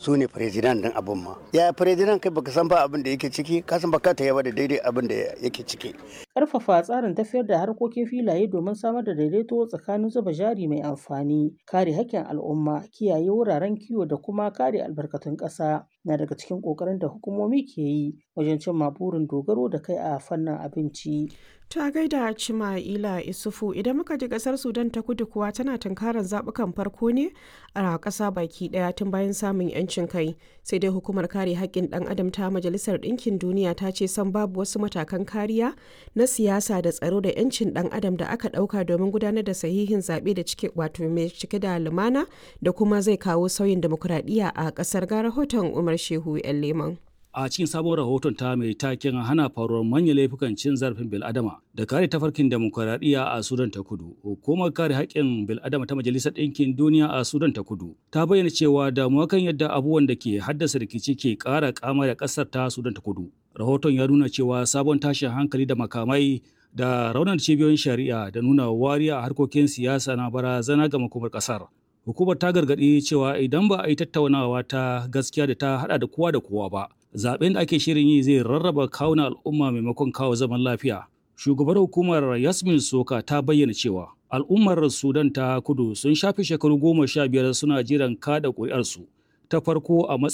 su ne firizidan din abin ma ya firizidan kai baka san ba abin da yake ciki ka san baka ta yaba da daidai abin da yake ciki Ƙarfafa tsarin tafiyar da harkokin filaye domin samar da daidaito tsakanin zuba jari mai amfani, kare haƙƙin al'umma, kiyaye wuraren kiwo da kuma kare albarkatun ƙasa na daga cikin ƙoƙarin da hukumomi ke yi wajen cimma burin dogaro da kai a fannin abinci. Ta gaida Cima'ila Isufu idan muka ji kasar Sudan ta kudu kuwa tana tunkarar zaɓukan farko ne a ƙasa baki ɗaya tun bayan samun 'yancin kai. Sai dai hukumar kare haƙƙin ɗan adam ta Majalisar Ɗinkin Duniya ta ce san babu wasu matakan kariya na siyasa da tsaro da 'yancin ɗan adam da aka ɗauka domin gudanar da sahihin zaɓe da cike wato mai cike da lumana da kuma zai kawo sauyin demokuraɗiyya a ƙasar ga rahoton Umar Shehu 'yan Leman. a cikin sabon rahoton ta mai taken hana faruwar manyan laifukan cin zarafin bil'adama da kare tafarkin demokuraɗiyya a sudan ta kudu hukumar kare haƙƙin bil'adama ta majalisar ɗinkin duniya a sudan ta kudu ta bayyana cewa damuwa kan yadda abubuwan da ke haddasa rikici ke ƙara kama da ƙasar ta sudan ta kudu rahoton ya nuna cewa sabon tashin hankali da makamai da raunar cibiyoyin shari'a da nuna wariya a harkokin siyasa na barazana ga makomar ƙasar hukumar ta gargaɗi cewa idan ba a yi tattaunawa ta gaskiya da ta haɗa da kowa da kowa ba zaben da ake shirin yi zai rarraba kawunan al'umma maimakon kawo zaman lafiya. Shugabar hukumar Yasmin Soka ta bayyana cewa al'ummar Sudan ta kudu sun shafe shekaru goma sha biyar suna jiran kada ƙuri'arsu ta farko a